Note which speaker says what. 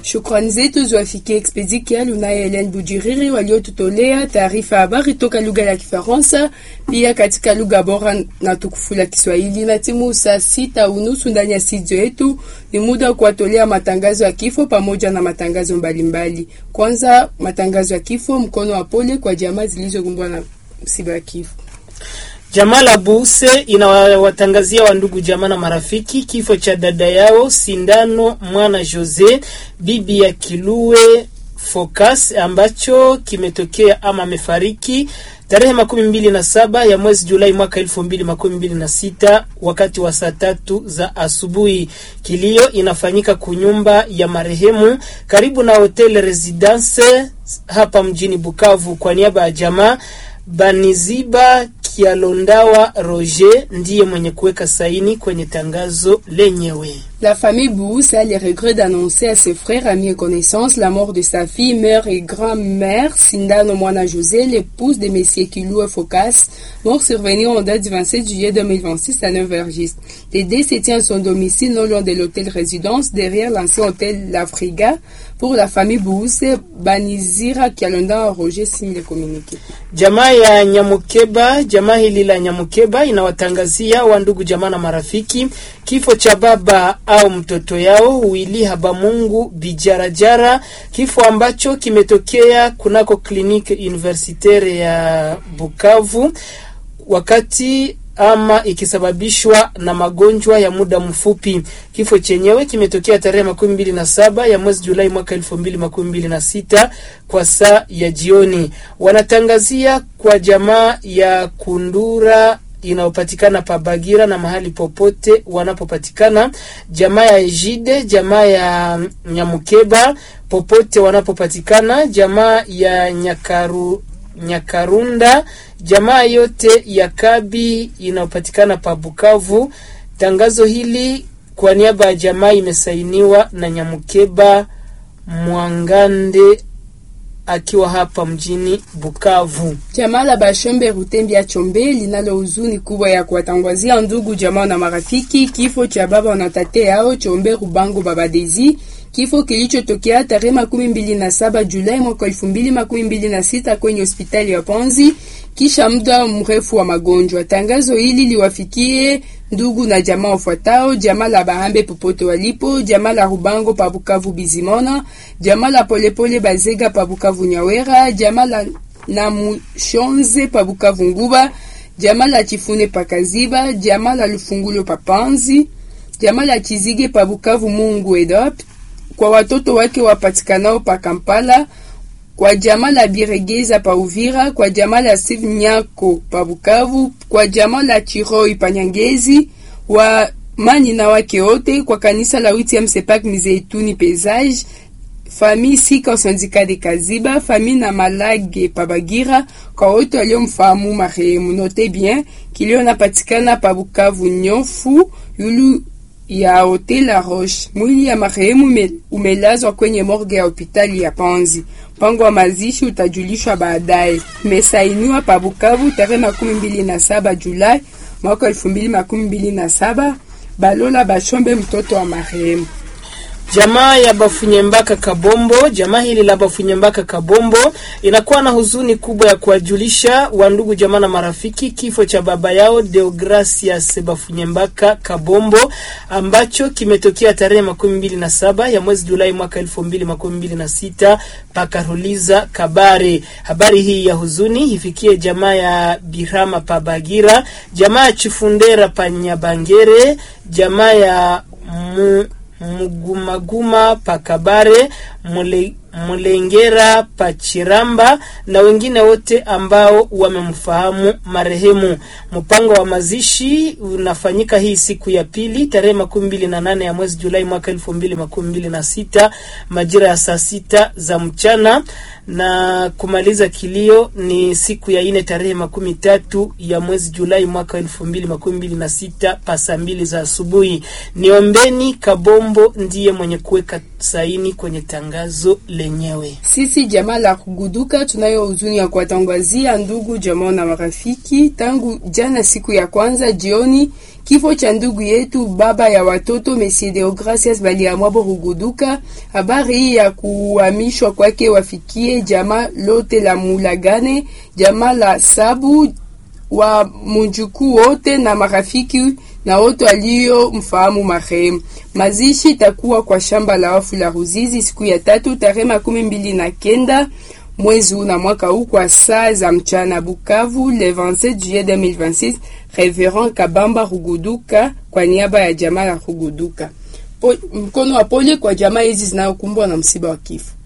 Speaker 1: Shukrani zetu ziwafikie Expedi Kialu naye Helen Bujiriri waliotutolea taarifa ya habari toka lugha ya Kifaransa pia katika lugha bora na tukufu la Kiswahili. Na timu saa sita unusu ndani ya studio yetu, ni muda wa kuwatolea matangazo ya kifo pamoja na matangazo mbalimbali mbali. Kwanza matangazo ya kifo, mkono wa pole kwa jamaa zilizokumbwa na msiba wa kifo.
Speaker 2: Jamaa la Buse inawatangazia wandugu jamaa na marafiki kifo cha dada yao Sindano Mwana Jose bibi ya Kilue Focus ambacho kimetokea ama amefariki tarehe makumi mbili na saba ya mwezi Julai mwaka elfu mbili makumi mbili na sita wakati wa saa tatu za asubuhi. Kilio inafanyika kunyumba ya marehemu karibu na hotel Residence hapa mjini Bukavu. Kwa niaba ya jamaa Baniziba Kialondawa Roger ndiye mwenye kuweka saini kwenye tangazo lenyewe.
Speaker 1: La famille Bous a le regret d'annoncer à ses frères, amis et connaissances la mort de sa fille, mère et grand-mère, Sindano Moana José, l'épouse de Messieurs Kilou Focas, mort survenue en date du 27 juillet 2026 à 9h juste. Les décès tient à son domicile non loin de l'hôtel résidence, derrière l'ancien hôtel L'Afriga. Pour la famille Bous, Banizira Kialonda Roger signe le communiqué.
Speaker 2: Jamaa ya Nyamukeba, jamaa hili la Nyamukeba inawatangazia wandugu jamaa na marafiki kifo cha baba au mtoto yao Wili Habamungu Bijarajara, kifo ambacho kimetokea kunako kliniki universitaire ya Bukavu wakati ama ikisababishwa na magonjwa ya muda mfupi. Kifo chenyewe kimetokea tarehe makumi mbili na saba ya mwezi Julai mwaka elfu mbili makumi mbili na sita kwa saa ya jioni. Wanatangazia kwa jamaa ya Kundura inayopatikana pa Bagira na mahali popote wanapopatikana, jamaa ya Ejide, jamaa ya Nyamukeba popote wanapopatikana, jamaa ya Nyakaru Nyakarunda, jamaa yote ya Kabi inayopatikana pa Bukavu. Tangazo hili kwa niaba ya jamaa imesainiwa na Nyamukeba Mwangande akiwa hapa mjini Bukavu.
Speaker 1: Jamaa la Bashombe Rutembia Chombe linalo huzuni kubwa ya kuwatangazia ndugu jamaa na marafiki kifo cha baba na tate yao Chombe Rubango Babadezi, kifo kilichotokea tarehe makumi mbili na saba Julai mwaka elfu mbili makumi mbili na sita kwenye hospitali ya Panzi kisha muda mrefu wa magonjwa. Tangazo hili liwafikie ndugu na jamaa wafuatao: jamaa la Bahambe popote walipo, jamaa la Rubango pa Bukavu Bizimona, jamaa la Polepole Bazega pa Bukavu Nyawera, jamaa la Namushonze pa Bukavu Nguba, jamaa la Chifune pa Kaziba, jamaa la Lufungulo pa Panzi, jamaa la Chizige pa Bukavu Mungu Edop, kwa watoto wake wapatikanao pa Kampala kwa jamaa la Biregeza pa Uvira, kwa jamaa la Steve Nyako pa Bukavu, kwa jamaa la Chiroi pa Nyangezi, wa mani na wake wote, kwa kanisa la Witiam Sepak Mizeituni Pesage, famille Sika Sandika de Kaziba, famille na Malage pa Bagira, kwa wote waliomfahamu marehemu. Note bien kilio napatikana pa Bukavu nyofu yulu ya Hotel La Roche. Mwili ya marehemu umelazwa kwenye morgue ya hospitali ya Panzi. Mpango wa mazishi utajulishwa baadaye. Imesainiwa pa Bukavu tarehe makumi mbili na saba Julai mwaka elfu mbili makumi mbili na saba. Balola Bashombe, mtoto wa marehemu.
Speaker 2: Jamaa ya Bafunyembaka Kabombo, jamaa hili la Bafunyembaka Kabombo inakuwa na huzuni kubwa ya kuwajulisha wandugu jamaa na marafiki kifo cha baba yao Deogracias Bafunyembaka Kabombo ambacho kimetokea tarehe makumi mbili na saba ya mwezi Julai mwaka elfu mbili makumi mbili na sita pakaruliza Kabare. Habari hii ya huzuni ifikie jamaa ya Birama Pabagira, jamaa ya Chifundera Panyabangere, jamaa ya mu Mugumaguma Pakabare mule, Mulengera Pachiramba na wengine wote ambao wamemfahamu marehemu. Mpango wa mazishi unafanyika hii siku ya pili tarehe makumi mbili na nane ya mwezi Julai mwaka elfu mbili makumi mbili na sita majira ya saa sita za mchana na kumaliza kilio ni siku ya ine tarehe makumi tatu ya mwezi Julai mwaka elfu mbili makumi mbili na sita pasa mbili za asubuhi. Niombeni Kabombo ndiye mwenye kuweka saini kwenye tangazo lenyewe.
Speaker 1: Sisi jamaa la kuguduka tunayo huzuni ya kuwatangazia ndugu jamaa na marafiki tangu jana siku ya kwanza jioni Kifo cha ndugu yetu baba ya watoto Monsieur Deogracias Baliamwabo Ruguduka. Habari hii ya kuhamishwa kwake wafikie jamaa lote la Mulagane, jamaa la Sabu wa mujukuu wote na marafiki na wote walio mfahamu marehemu. Mazishi itakuwa kwa shamba la wafu la Ruzizi siku ya tatu tarehe makumi mbili na kenda mwezi huu na mwaka huu kwa saa za mchana Bukavu, le 27 juillet 2026. Reverend Kabamba Ruguduka kwa niaba ya jamaa la Ruguduka. Po, mkono wa pole kwa jamaa hizi zinayokumbwa na msiba wa kifo.